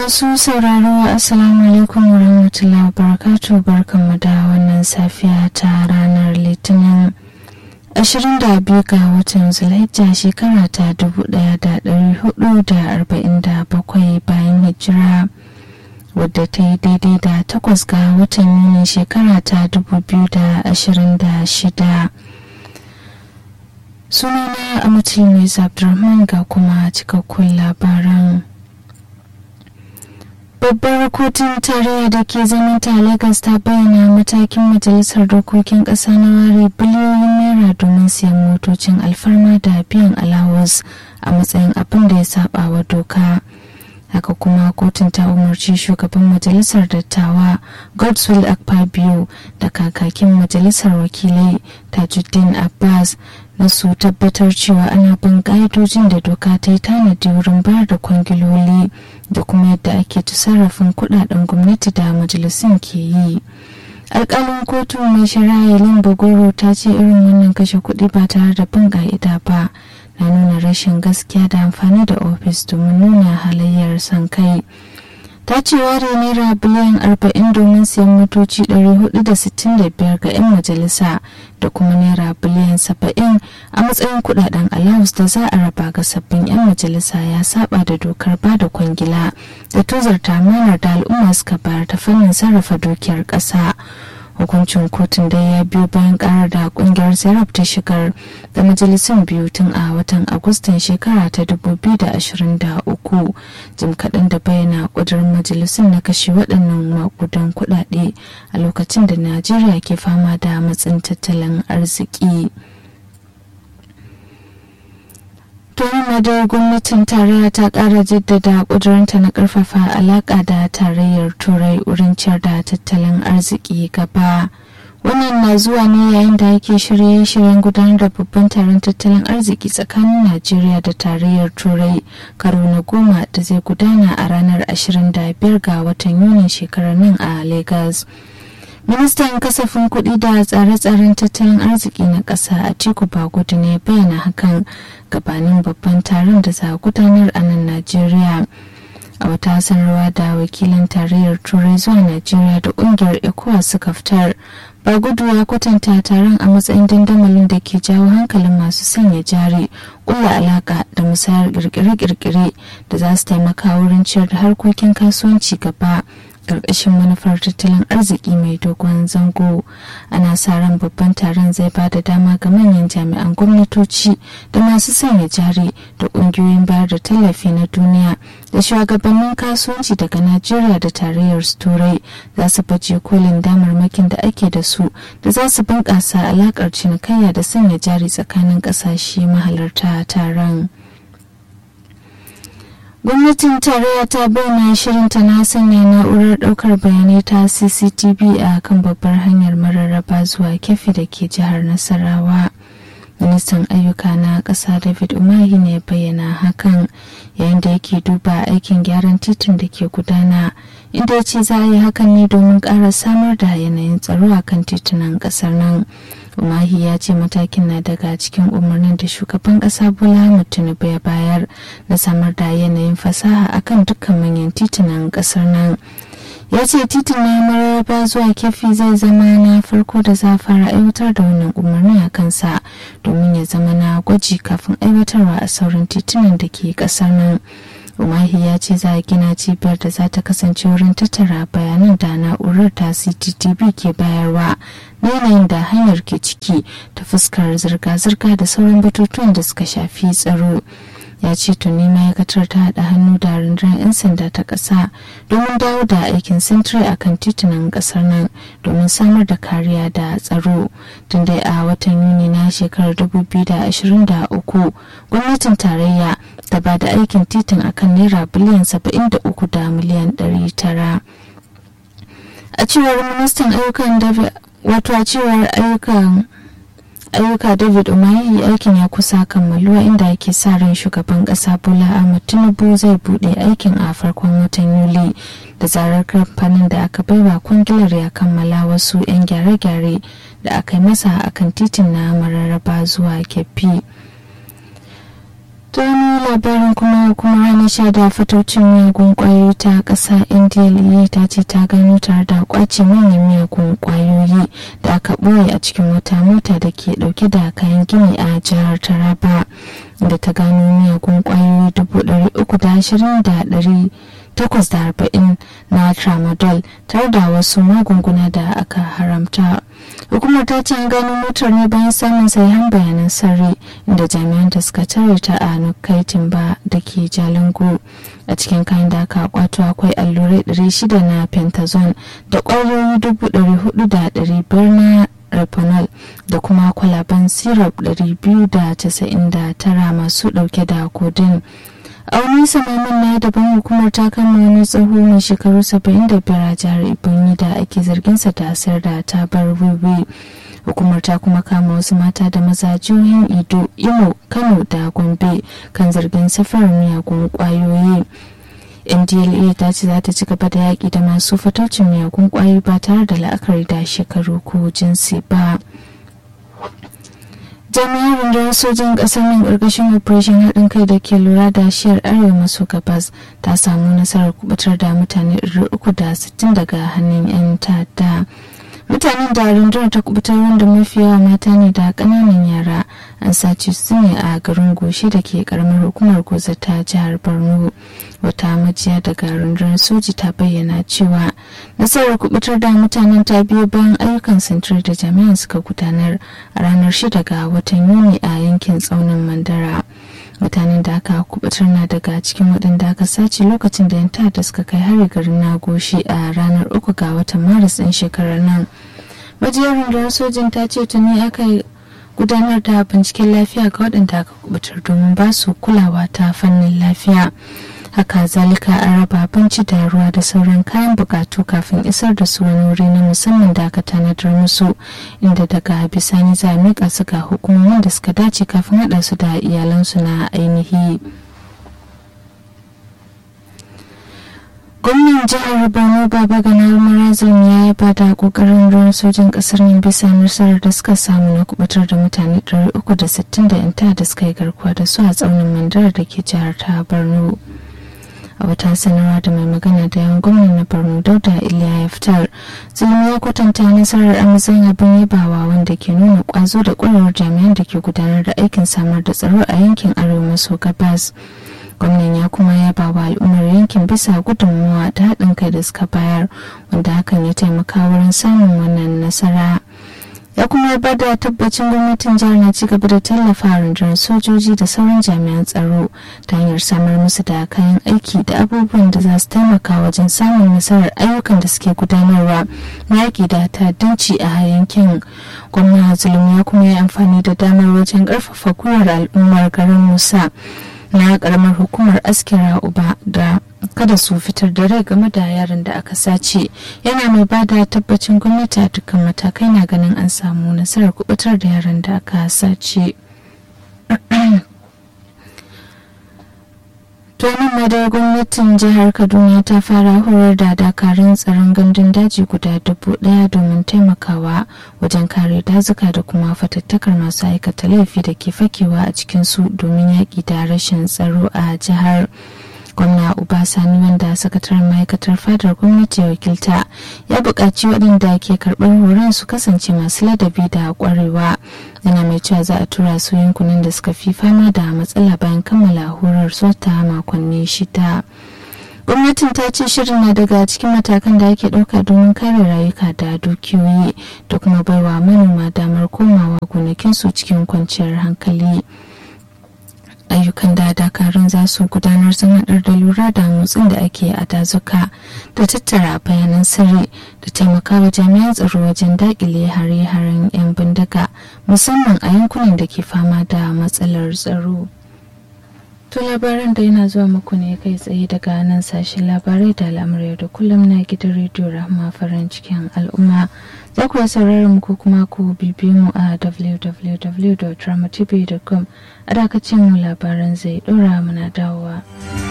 Masu sauraro Assalamu alaikum wa rahmatullahi wa barakatuh barkanmu da wannan safiya ta ranar Litinin 22 ga watan Zulhijja shekara ta 1447 bayan hijira wadda ta yi daidai da takwas ga watan Yuni shekara ta 2026. Sunana Amatul Mai Abdulrahman ga kuma cikakkun labaran. babbar kotun tarayya da ke zaman ta lagos ta bayyana matakin majalisar dokokin ƙasa na ware biliyoyin naira domin siyan motocin alfarma da biyan alawus a matsayin abin da ya saba wa doka haka kuma kotun ta umarci shugaban majalisar dattawa godswill akpabio da kakakin majalisar wakilai tajuddin abbas na su tabbatar cewa ana bin ƙa'idojin da doka ta yi tanadi wurin bayar da kwangiloli da kuma yadda ake sarrafin kudaden gwamnati da majalisun ke yi alkalin kotu mai shari'a yalin bagoro ta ce irin wannan kashe kuɗi ba tare da bin ka'ida ba na nuna rashin gaskiya da amfani da ofis domin nuna halayyar son kai ta ce ware naira biliyan 40 domin siyan motoci 465 ga 'yan majalisa da kuma naira biliyan 70 a matsayin kudaden allowance da za a raba ga sabbin 'yan majalisa ya saba da dokar ba da kwangila da tozarta amanar da al'umma suka bayar ta fannin sarrafa dukiyar ƙasa. hukuncin kotun dai ya biyo bayan karar da kungiyar serap ta shigar da majalisun biyu tun a watan agustan shekara ta 2023 jim kaɗan da bayyana ƙudurin majalisun na kashe waɗannan makudan kuɗaɗe a lokacin da najeriya ke fama da matsin tattalin arziki. Tuhuma da gwamnatin tarayya ta kara jaddada kudurinta na karfafa alaka da tarayyar turai wurin ciyar da tattalin arziki gaba wannan na zuwa ne yayin da ake shirye-shiryen gudanar da babban taron tattalin arziki tsakanin najeriya da tarayyar turai karo na goma da zai gudana a ranar 25 ga watan yunin shekarar nan a lagos ministan kasafin kuɗi da tsare-tsaren tattalin arziki na ƙasa a tiku bagudu ne bayyana hakan gabanin babban taron da za a gudanar a nan najeriya a wata sanarwa da wakilin tarayyar turai zuwa najeriya da ƙungiyar ecowas suka fitar bagudu ya kwatanta taron a matsayin dandamalin da ke jawo hankalin masu sanya jari ƙulla alaƙa da musayar kirkire-kirkire da za su taimaka wurin ciyar da harkokin kasuwanci gaba ƙarƙashin manufar tattalin arziki mai dogon zango ana sa ran babban taron zai ba da dama ga manyan jami'an gwamnatoci da masu sanya jari da ƙungiyoyin bayar da tallafi na duniya da shugabannin kasuwanci daga najeriya da tarayyar turai za su baje kolin damarmakin da ake da su da za su bunƙasa alaƙar cinikayya da sanya jari tsakanin ƙasashe mahalarta taron. gwamnatin tarayya ta bayyana shirinta na sanya na'urar daukar bayanai ta cctv a kan babbar hanyar mararraba zuwa kefi da ke jihar nasarawa ministan ayyuka na ƙasa david umahi ne bayyana hakan yayin da yake duba aikin gyaran titin da ke gudana inda ya ce za a yi hakan ne domin ƙara samar da yanayin tsaro a kan titunan ƙasar nan umahi ya ce matakin na daga cikin umarnin da shugaban kasa bola tinubu ya bayar na samar da yanayin fasaha akan dukkan manyan titunan kasar nan ya ce titin na mararraba zuwa kefi zai zama na farko da za fara aiwatar da wannan umarni a kansa domin ya zama na gwaji kafin aiwatarwa a sauran titunan da ke kasar nan umahi ya ce za a gina cibiyar da za ta kasance wurin tattara bayanan da na'urar ta cttv ke bayarwa na yanayin da hanyar ke ciki ta fuskar zirga-zirga da sauran batutuwan da suka shafi tsaro ya ce tuni ma'aikatar ta haɗa hannu da rundunar 'yan sanda ta ƙasa domin dawo da aikin sintiri a kan titunan ƙasar nan domin samar da kariya da tsaro tun dai a watan yuni na shekarar 2023 gwamnatin tarayya ta ba da aikin titin akan naira biliyan 73 da miliyan 900 a cewar ministan ayyukan wato a cewar ayyukan ayyuka david umahi aikin ya kusa kammaluwa inda ake sa ran shugaban kasa bola ahmad tinubu zai bude aikin a farkon watan yuli da zarar kamfanin da aka baiwa kwangilar ya kammala wasu 'yan gyare-gyare da aka yi masa akan titin na mararraba zuwa keffi ta wani labarin kuma hukumar hana sha da fatocin miyagun kwayoyi ta ƙasa ndla ta ce ta gano tare da kwace manyan miyagun kwayoyi da aka ɓoye a cikin wata mota da ke ɗauke da kayan gini a jihar taraba da ta gano miyagun kwayoyi dubu ɗari uku da ashirin da ɗari takwas da arba'in na tramadol tare da wasu magunguna da aka haramta hukumar ta ce an gano motar ne bayan samun sahihan bayanan sirri inda jami'an da suka tare ta a nukaitin ba da ke jalingo a cikin kayan da aka kwato akwai allurai 600 na pentazone da kwayoyi 400,500 na reponol da kuma kwalaban syrup 299 masu dauke da kodin a wani samamin na daban hukumar ta kama wani tsoho mai shekaru 75 a jihar ibonyi da ake zarginsa da sayar da tabar wiwi hukumar ta kuma kama wasu mata da maza jihohin ido imo kano da gombe kan zargin safarar miyagun kwayoyi ndla ta ce za ta ci gaba da yaƙi da masu fataucin miyagun kwayoyi ba tare da la'akari da shekaru ko jinsi ba jami'an rundunar sojin ƙasar nan ƙarƙashin operation haɗin kai da ke lura da shiyar arewa maso gabas ta samu nasarar kubutar da mutane 360 daga hannun 'yan ta'adda mutanen da rundunar ta kubutar wanda mafi yawa mata ne da ƙananan yara an sace su ne a garin goshi da ke karamar hukumar goza ta jihar borno wata majiya daga rundunar soji ta bayyana cewa nasarar kubutar da mutanen ta biyo bayan ayyukan sintir da jami'an suka gudanar a ranar 6 ga watan yuni a yankin tsaunin mandara mutanen da aka kubutar na daga cikin waɗanda aka sace lokacin da 'yan ta'adda suka kai hari garin nagoshi a ranar uku ga watan maris ɗin shekarar nan majiyar rundunar sojin ta ce tuni aka gudanar da binciken lafiya ga waɗanda aka kubutar domin ba su kulawa ta fannin lafiya haka zalika an raba abinci da ruwa da sauran kayan bukatu kafin isar da su wani wuri na musamman da aka tanadar musu inda daga bisani za a miƙa su ga hukumomin da suka dace kafin haɗa su da iyalansu na ainihi gwamnan jihar borno baba ganar marazin ya yaba da kokarin ruwan sojin kasar nan bisa nasarar da suka samu na kubutar da mutane 360 da yanta da suka yi garkuwa da su a tsaunin mandara da ke jihar ta borno a wata sanarwa da mai magana da yan gwamnan na borno dauda iliya ya fitar zulmi ya kwatanta nasarar amazon abin yabawa wanda ke nuna kwazo da kwarewar jami'an da ke gudanar da aikin samar da tsaro a yankin arewa maso gabas gwamnan ya kuma yaba wa al'ummar yankin bisa gudunmuwa da haɗin kai da suka bayar wanda hakan ya taimaka wurin samun wannan nasara ya kuma ba da tabbacin gwamnatin jihar na ci gaba da tallafa rundunar sojoji da sauran jami'an tsaro ta hanyar samar musu da kayan aiki da abubuwan da za su taimaka wajen samun nasarar ayyukan da suke gudanarwa na yaƙi da ta'addanci a yankin gwamna zulum ya kuma yi amfani da damar wajen ƙarfafa gwiwar al'ummar garin musa na karamar hukumar askira uba da kada su fitar da rai game da yaran da aka sace yana mai ba da tabbacin gwamnati a dukkan matakai na ganin an samu nasarar kubutar da yaran da aka sace tonin madar gwamnatin jihar kaduna ta fara horar da dakarun tsaron gandun daji guda dubu daya domin taimakawa wajen kare dazuka da kuma fatattakar masu aikata laifi da ke fakewa a cikinsu domin yaƙi da rashin tsaro a jihar gwamna sani wanda sakataren ma'aikatar fadar gwamnati wakilta ya buƙaci waɗanda ke karɓar horon su kasance masu ladabi da ƙwarewa yana mai cewa za a tura su yankunan da suka fi fama da matsala bayan kammala horar ta makonni shida gwamnatin ta ce shirin na daga cikin matakan da ake ɗauka domin kare rayuka da dukiyoyi da kuma baiwa manoma damar komawa gonakinsu cikin kwanciyar hankali ayyukan da dakarun za su gudanar sun haɗar da lura da motsin da ake a dazuka da tattara bayanan sirri da taimakawa jami'an tsaro wajen daƙile hare-haren 'yan bindiga musamman a yankunan da ke fama da matsalar tsaro. To labaran da yana zuwa muku ne kai tsaye daga nan sashen labarai da al'amurai da kullum na gidan rediyo rahama farin cikin al'umma za ku sauraron mu ko kuma ku bibiyo mu a www.dramatv.com a dakacin mu labaran zai dora muna dawowa.